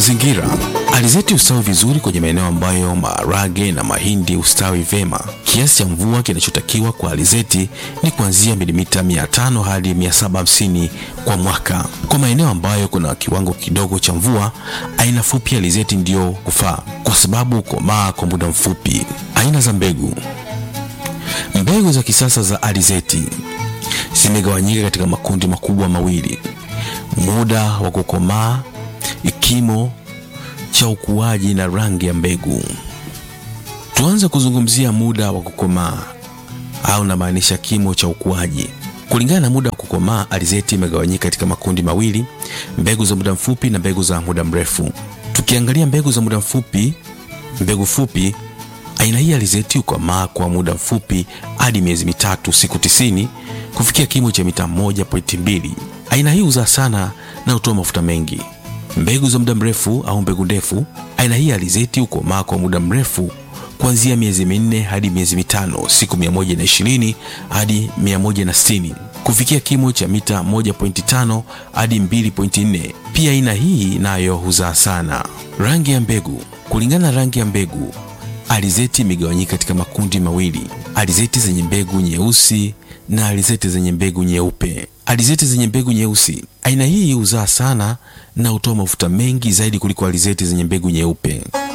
Mazingira. Alizeti hustawi vizuri kwenye maeneo ambayo maharage na mahindi hustawi vema. Kiasi cha mvua kinachotakiwa kwa alizeti ni kuanzia milimita 500 hadi 750 kwa mwaka. Kwa maeneo ambayo kuna kiwango kidogo cha mvua, aina fupi ya alizeti ndiyo hufaa kwa sababu hukomaa kwa muda mfupi. Aina za mbegu. Mbegu za kisasa za alizeti zimegawanyika katika makundi makubwa mawili: muda wa kukomaa, kimo cha ukuaji na rangi ya mbegu. Tuanze kuzungumzia muda wa kukomaa au namaanisha kimo cha ukuaji. Kulingana na muda wa kukomaa, alizeti imegawanyika katika makundi mawili: mbegu za muda mfupi na mbegu za muda mrefu. Tukiangalia mbegu za muda mfupi, mbegu fupi, aina hii alizeti hukomaa kwa muda mfupi hadi miezi mitatu, siku tisini, kufikia kimo cha mita 1.2. Aina hii huzaa sana na hutoa mafuta mengi. Mbegu za muda mrefu au mbegu ndefu, aina hii alizeti hukomaa kwa muda mrefu kuanzia miezi minne hadi miezi mitano, siku 120 hadi 160, kufikia kimo cha mita 1.5 hadi 2.4. Pia aina hii nayo huzaa sana. Rangi ya mbegu. Kulingana na rangi ya mbegu, alizeti imegawanyika katika makundi mawili: alizeti zenye mbegu nyeusi na alizeti zenye mbegu nyeupe. Alizeti zenye mbegu nyeusi, aina hii huzaa sana na hutoa mafuta mengi zaidi kuliko alizeti zenye mbegu nyeupe.